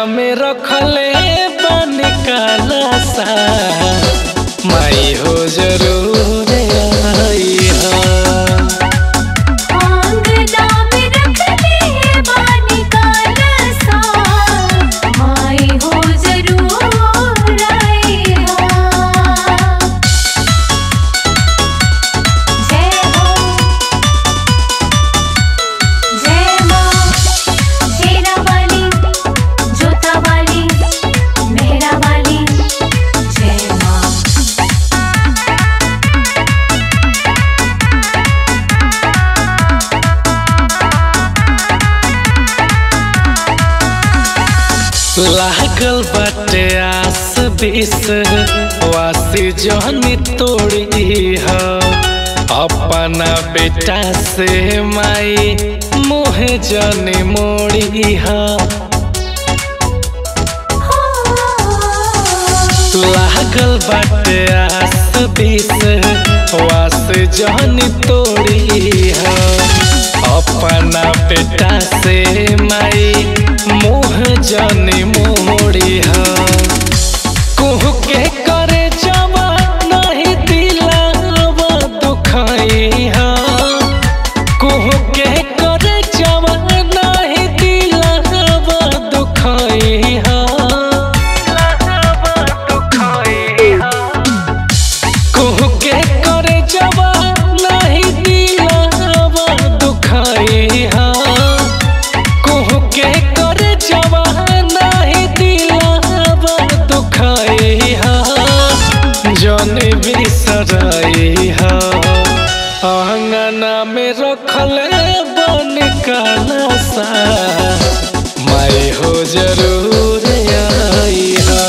में रखले बानी काला सा माई हो जरूर आइहा आंगना में रखले बानी कालसा माई हो जरूर आइहा जय हो जय मां शेरा वाली जोता वाली मेहरा वाली जय मां लागल बाटे आस बीस वासी जहनी तोड़ी ह अपना बेटा से माई मोहे जनी मोड़ी ह लागल बाटे आस बीस वास जहनी तोड़ी ह अपना बेटा से माई मोह जनी मोड़ी ह कुहू के करे जवा नहीं दिलावा दुखाई हा कुहू के करे जवा नहीं दिलावा दुखाई हा कुहू के करे जवा नहीं दिलावा दुखाई हा कुहू के करे जवा नहीं दिलावा दुखाई हा जन बिसराई हा आंगना में रखले बन काला सा माई हो जरूर आई हा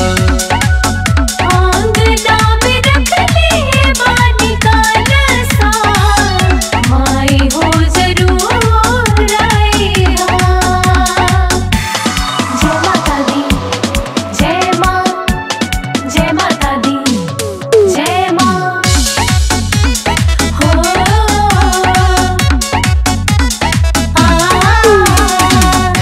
आंगना में रखले बानी कालसा माई हो जरूर आइहा जय माता दी जय मां जय माता दी जय मां हो आ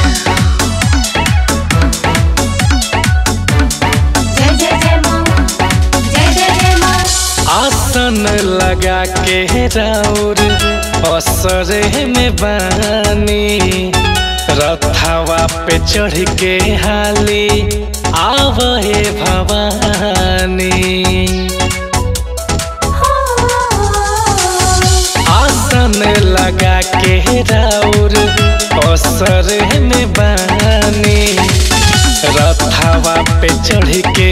जय जय जय मां जय जय जय मां आसन लगा के राउर असरे में बानी रथावा पे चढ़ के हाली आवहे भवानी आसन लगा के राउर असरे में बानी रथावा पे चढ़ के